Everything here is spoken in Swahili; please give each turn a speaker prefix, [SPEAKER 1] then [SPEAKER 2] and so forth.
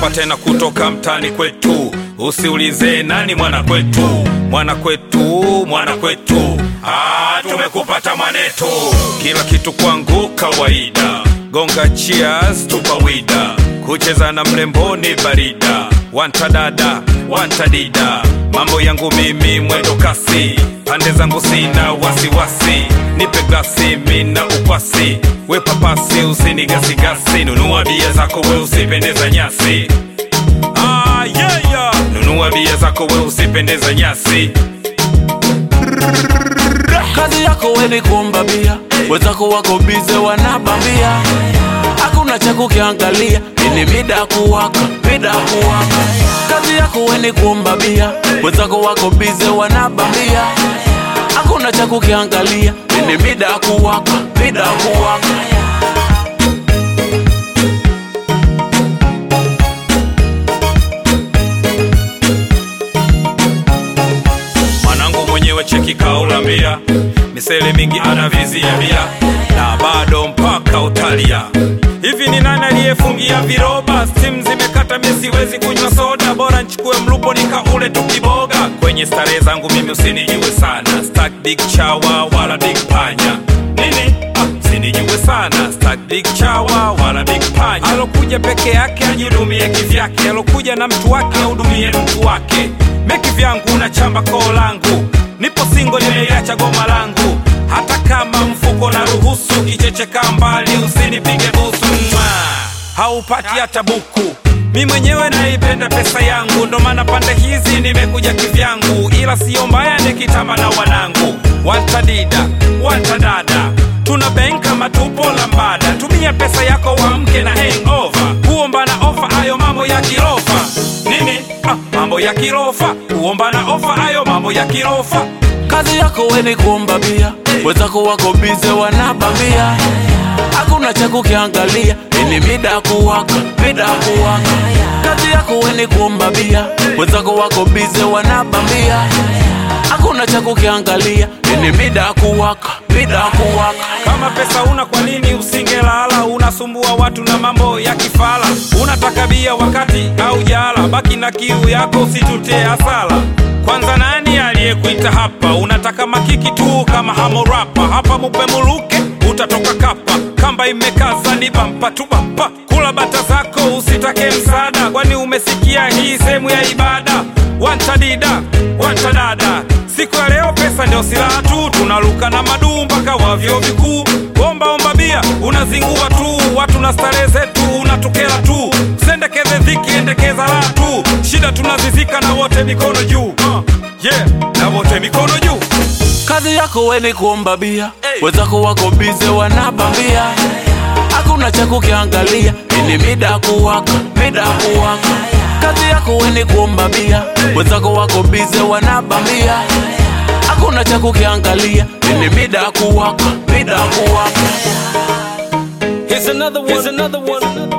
[SPEAKER 1] hapa tena kutoka mtani kwetu, usiulize nani mwana kwetu, mwana kwetu, mwana kwetu. Ah, tumekupata mwanetu, kila kitu kwangu kawaida, gonga cheers tupawida, kucheza na mrembo ni barida, wanta dada wanta dida, mambo yangu mimi mwendo kasi, pande zangu sina wasiwasi, nipe glasi mina ukwasi, we papasi usinigasigasi, nunua bia zako we usipendeza nyasi Ah, yeah, yeah. Nunua bia zako we usipendeza nyasi
[SPEAKER 2] kazi yako we ni kuomba bia, wenzako wako bize wanabambia, hakuna cha kukiangalia, ini mida ya kuwaka, mida ya kuwaka. Kazi yako we ni kuomba bia, wenzako wako bize wanabambia, hakuna cha kukiangalia, ini mida ya kuwaka, mida ya kuwaka.
[SPEAKER 1] mwanangu mwenyewe cheki kaulambia misele mingi anavizia bia na bado mpaka utalia hivi ni nani aliyefungia viroba stim zimekata mi siwezi kunywa soda bora nchukue mlupo nikaule tukiboga kwenye starehe zangu mimi usinijue sana Stack big chawa wala big panya nini ah, usinijue sana Stack big chawa wala big panya alokuja peke yake ajihudumie kivyake alokuja na mtu wake ahudumie mtu wake meki vyangu na chamba koo langu nipo singo nimeiacha goma langu hata kama mfuko na ruhusu kichecheka mbali usinipige busu Mwah! haupati hata buku mi mwenyewe naipenda pesa yangu ndo maana pande hizi nimekuja kivyangu ila siyo mbaya nikitama na wanangu wantadida wantadada tuna bank kama tupo lambada tumia pesa yako wamke na hangover kuomba na ofa hayo mambo ya kirofa nini ah, mambo ya kirofa kuomba na ofa hayo mambo ya kirofa
[SPEAKER 2] kazi yako we ni kuomba bia, wenzako wako bize wanabambia, hakuna cha kukiangalia, ini mida ya kuwaka, mida ya kuwaka. Kazi yako we ni kuomba bia, wenzako wako bize wanabambia, hakuna cha kukiangalia, ini mida ya kuwaka, mida ya kuwaka.
[SPEAKER 1] kama pesa una kwa nini usingelala unasumbua watu na mambo ya kifala unataka bia wakati au jala baki na kiu yako usitutee hasala kwanza nani aliyekuita hapa unataka makiki tu kama hamorapa hapa mupe muluke utatoka kapa kamba imekaza ni bampa tu bampa kula bata zako usitake msaada kwani umesikia hii sehemu ya ibada wantadida wantadada siku ya leo pesa ndio silaha tu tunaluka na maduu mpaka wa vyuo vikuu omba omba bia unazingua tu watu na starehe zetu unatukela tu sendekeze dhiki endekeza la tu shida tunazizika na wote mikono juu uh, yeah, na wote mikono juu
[SPEAKER 2] kazi yako we ni kuomba bia, wenzako wako bize wanabambia, hakuna cha kukiangalia, ini mida ya kuwaka, mida ya kuwaka. Kazi yako we ni kuomba bia, wenzako wako bize wanabambia, hakuna cha kukiangalia, ini mida ya kuwaka, mida ya kuwaka.
[SPEAKER 3] Here's another one. Here's another one.